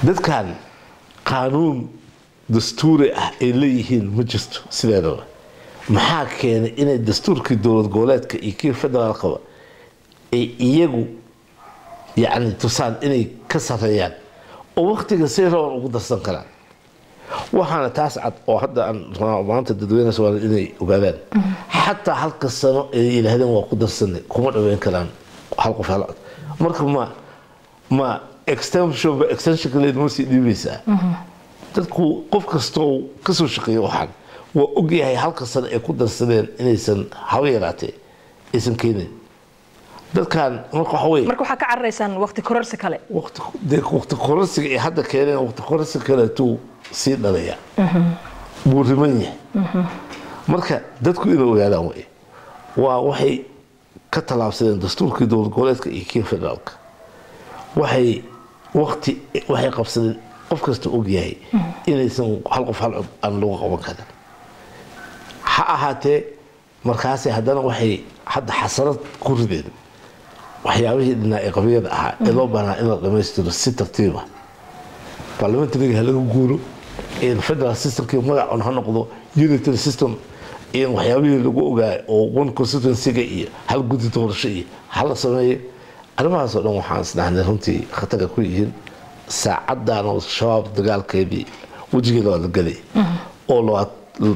dadkan qaanuun dastuuri ah ay leeyihiin ma jirto sideedaba maxaa keenay inay dastuurkii dowlad goboleedka iyo kii federaalkaba ay iyagu yacni tusaan inay ka sareeyaan oo waktiga si raban ugu darsan karaan waxaana taas cad oo hadda aan rabaa maanta dadweynaha soomaaliya inay ogaadaan xataa halka sano ay yidhaahdeen waa ku darsanay kuma dhaweyn karaan hal qof hal cod marka ma ma extension ba extensionka leed ma sii dhiibaysaa dadku qof kastoo kasoo shaqeeya waxaan waa ogyahay halka sano ay ku darsadeen inaysan haba yaraatee aysan keenin dadkan marka waxa weye marka waxaa ka cararaysaan waqti kororsi kale waqti dee waqti kororsiga ay hadda keeneen waqti kororsiga kaleetuu sii dhalaya buu riman yahay marka dadku inay ogaadaan wey waa waxay ka tallaabsadeen dastuurkii dowlad goboleedka iyo kii federaalka waxay waqti waxay qabsadeen qof kasta ogyahay inaysan hal qof hal cod aan lagu qaban karin ha ahaatee markaasi haddana waxay hadda xasarad ku rideen waxyaabihii dhinaa ee qabyada ahaa ee loo baahnaa in la dhammaystiro si tartiiba parliamentariga ha laga guuro federal systemkii magacun ha noqdo unitary system in waxyaabihii lagu ogaay oo one constituencyga iyo hal guddi doorasho iyo hala sameeyo arrimahaas oo dhan waxaan isdhahnay runtii khatara ku yihiin saacadan oo shabaab dagaalkeedii wejigeeda waa la gelay oo labaad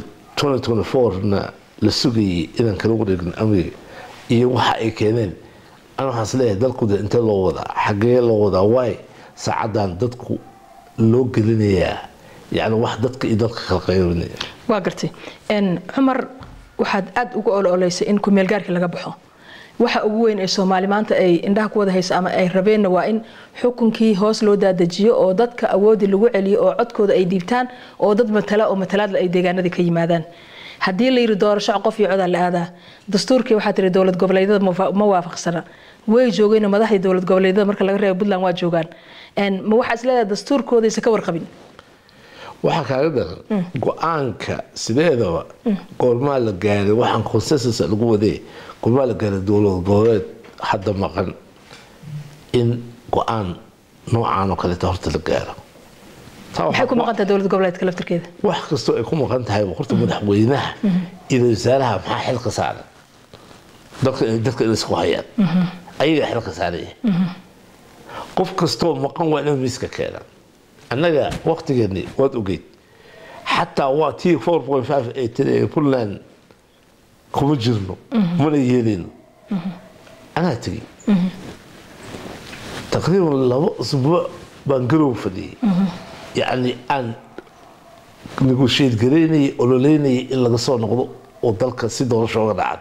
2024na la sugayay inaan kala wareegin amniga iyo waxa ay keeneen an waxaan isleeyahay dalkuda intee loo wadaa xagee loo wadaa waay saacadan dadku loo gelinayaa yani wax dadka iyo dadka kala qaybinaya waa gartay cumar waxaad aada uga ololeysay in kumeelgaarkii laga baxo waxa ugu weyn ee soomaali maanta ay indhaha ku wada haysa ama ay rabeenna waa in xukunkii hoos loo daadajiyo oo dadka awoodii lagu celiyo oo codkooda ay dhiibtaan oo dad matala oo matalaadla ay deegaanadii ka yimaadaan haddii la yiri doorasho qof iyo codaa la aadaa dastuurkii waxaa tiri dowlad goboleedyada ma waafaqsana way joogeen madaxdii dowlad goboleedyada marka laga reebo puntland waa joogaan ma waxaa isleedahay dastuurkoodaysa ka warqabin waxaa kaaga daran go-aanka sideedaba goormaa la gaaray waxaan consensus lagu wadee goormaa la gaaray dowlad goboleed hadda maqan in go-aan noocaan oo kaleeta horta la gaaro maxay ku maqan tahay dowlad goboleedka laftirkeeda wax kastoo ay ku maqan tahay horta madaxweynaha iyo wasaaraha maxaa xilka saaran dadka dadka inay isku hayaan ayaga xilka saaraya qof kastoo maqan waa inay miiska keenaan annaga waktigeeni waad ogeyd xataa waa tii four point five ay tiri puntland kuma jirno mana yeeleyno anaa tegey taqriiban laba usbuuc baan garow fadhiyey yacni aan negotiate garaynayay ololeynayay in laga soo noqdo oo dalka si doorasho oga dhacdo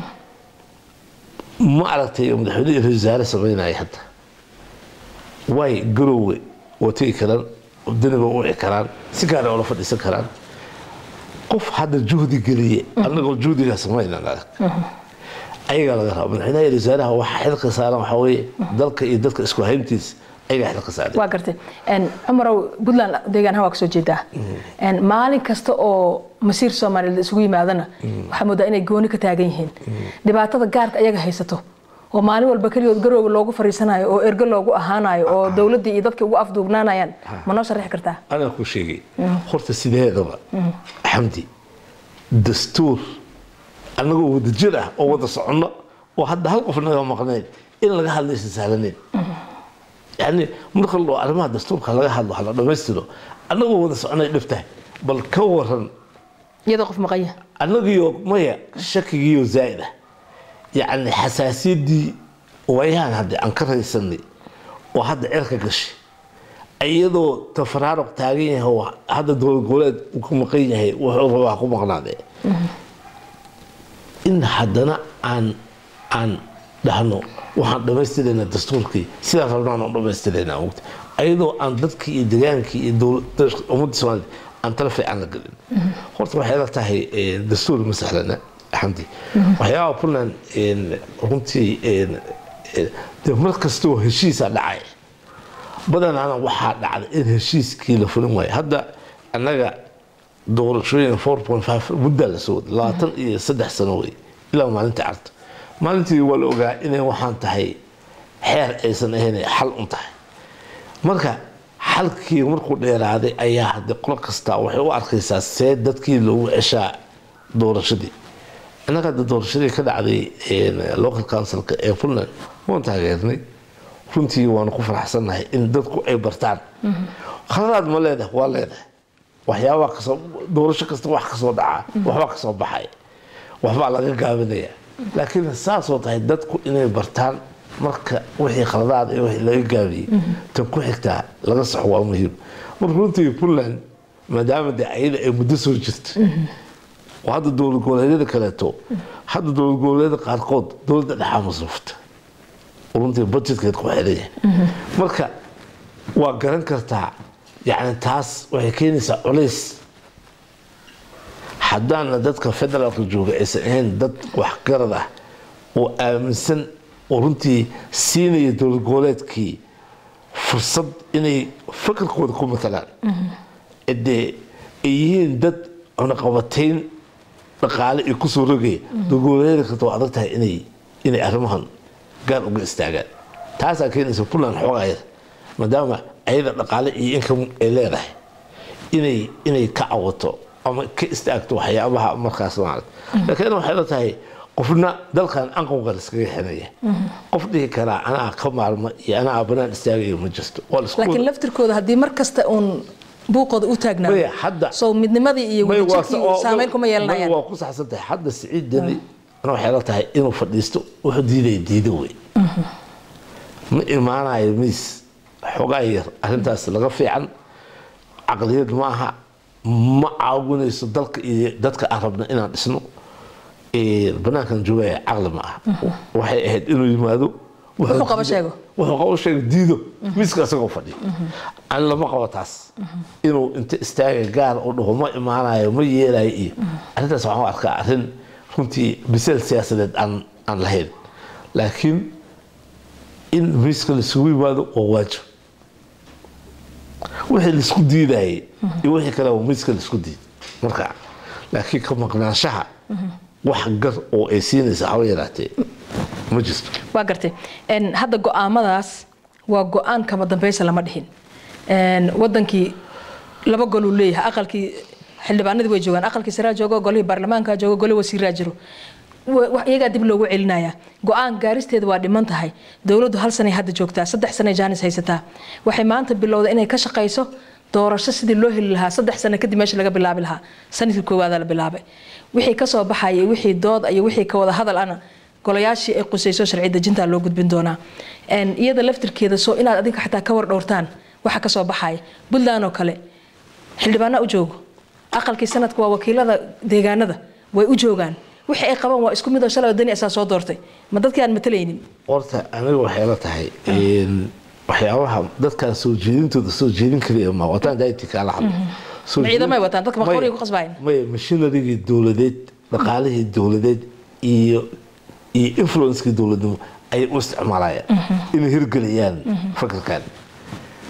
ma aragtay madaxweyne iyo ra-isul wasaare samaynaya hadda way garowe waa tegi karaan daniba u wici karaan si gaara oola fadhiisan karaan qof hadda juhdi geliye annagoo juhdigaa samaynan arag ayagaa laga raba madaxweynaha iyo wasaaraha waxa xilka saaran waxaa weeye dalka iyo dadka isku hayntiis ayagaa xilka saaran waa gartay cumarow puntland deegaanaha waa kasoo jeedaa maalin kasta oo masiir soomaaliyeed isugu yimaadana waxaa moodaa inay gooni ka taagan yihiin dhibaatada gaarka ayaga haysato oo maalin walba keligood garowga loogu fariisanayo oo ergo loogu ahaanayo oo dowladdii iyo dadkii ugu afduubnaanayaan ma noo sharaxi kartaa anaa ku sheegay horta sideedaba xamdi dastuur annagoo wada jir ah oo wada soconno oo hadda hal qof naga maqnayn in laga hadlaysa sahlaneyn yani marka loo arrimaha dastuurka laga hadlo hala dhammaystiro annagoo wada soconay dhibtahay bal ka waran iyadoo qof maqanya annagiyo maya shakigiiyo zaa'id ah yacni xasaasiyaddii waayahan hadda aan ka raysanay oo hadda cirka gashay iyadoo tafaraaruq taagan yahay oo hadda dowlad goboleed uu ka maqan yahay wuxuu rabaa ku maqnaadee in haddana aan aan dhahno waxaan dhammaystiraynaa dastuurkii sidaan rabnaan aan dhammaystiraynaa ogta ayadoo aan dadkii iyo degaankii iyo ummadda soomaalida aan tala fiican la gelin horta waxay la tahay dastuur ma sahlana xamdi waxyaabaha puntland runtii de mar kastoo heshiisa dhacay badanaana waxaa dhacday in heshiiskii la fulin waayo hadda annaga doorashooyin four point five muddaa la soo waday labaatan iyo saddex sano wey ilaa maalinta carta maalintii waa la ogaa inay waxaan tahay xeer aysan ahayn xal un tahay marka xalkii markuu dheeraaday ayaa hadde qolo kasta waxay u arkaysaa see dadkii loogu ceshaa doorashadii innaga hadda doorashadii ka dhacday local councilka ee puntland waan taageernay runtii waanu ku faraxsannahay in dadku ay bartaan khaladaad ma leedahay waa leedahay waxyaabaa kasoo doorasho kasta wax kasoo dhacaa waxbaa kasoo baxay waxbaa laga gaabinaya laakiin saasoo tahay dadku inay bartaan marka wixii khaladaad ee wixii laga gaabiyey tan ku xigtaa laga saxo waa muhiim marka runtii puntland maadaama dee ayada ay muddo soo jirta oo hadda dowlad goboleedyada kaleeto hadda dowlad goboleedyada qaarkood dowladda dhexaa masruufta runtii budgetkeed ku xiran yahay marka waa garan kartaa yani taas waxay keenaysaa culays haddaana dadka federaalka jooga aysan ahayn dad waxgarad ah oo aaminsan oo runtii siinaya dowlad goboleedkii fursad inay fakarkooda ku matalaan dee ay yihiin dad cunaqabatayn dhaqaale ay kusoo rogaya dowlad goboleedyada kasta waa adag tahay inay inay arrimahan gaar uga istaagaan taasaa keenaysa puntland xoogayada maadaama ayada dhaqaale iyo income ay leedahay inay inay ka cawato ama ka istaagto waxyaabaha markaas maarata laakiin waxay la tahay qofna dalkan anqowga iskaga xinaya qof dhihi karaa anaa ka maarma iyo anaa banaan istaagaya ma jirto laakiin laftirkooda haddii mar kasta uun buuqooda u taagnaa soo midnimadii iyo wadajirkii saameyn kuma yeelanayaan waa ku saxsan tahay hadda siciid deni ana waxay la tahay inuu fadhiisto wuxuu diidaya diido wey ma imaanayo miis xogaa yar arrintaas laga fiican caqliyad ma aha ma caawinayso dalka iyo dadka aan rabna inaan dhisno banaankan joogaya caqli ma aha waxay ahayd inuu yimaado wuxuu qaba sheego wuxuu qabo sheego diido miiska isagoo fadhiyo an lama qabo taas inuu inta istaaga gaar u dhaho ma imaanayo ma yeelayo iyo arrintaas waxaan u arkaa arrin runtii biseel siyaasadeed aan aan lahayn laakiin in miiska laisugu yimaado waa waajib wixii laisku diidayay iyo wixii kale waa miiska laisku diid marka laakiin ka maqnaanshaha wax gar oo ay siinaysa haba yaraatee ma jirto waa gartay hadda go-aamadaas waa go-aan kama dambeysa lama dhihin wadankii laba goluu leeyahay aqalkii xildhibaanadii way joogaan aqalkii saraa joogo golihii baarlamaanka joogo golihii wasiiraa jiro iyagaa dib loogu celinaya go-aan gaaristeeda waa dhiman tahay dowladdu hal sanay hadda joogtaa saddex sanay jaanis haysataa waxay maanta bilowda inay ka shaqayso doorasho sidii loo heli lahaa saddex sano kadib meesha laga bilaabi lahaa sanadkii koowaada la bilaabay wixii kasoo baxaya wixii dood iyo wixii ka wada hadal ana golayaashii ay qusayso sharci dejinta loo gudbin doonaa iyada laftirkeeda soo inaad adinka xataa ka war dhowrtaan waxa kasoo baxaya puntland oo kale xildhibaana u joogo aqalkii sanadka waa wakiilada deegaanada way u joogaan wixii ay qabaan waa isku midoo shalay dani asaa soo doortay ma dadkii aan matalaynin horta aniga waxay la tahay waxyaabaha dadkaan soo jeedintooda soo jeedin kaliya ma wataan daiti kaala hadlo ciidamay wataan dadka maqoriga ku qasbaayeen maya mashinarigii dowladeed dhaqaalihii dowladeed iyo iyo influencekii dowladnimo ayay u isticmaalayaan inay hirgeliyaan fakarkan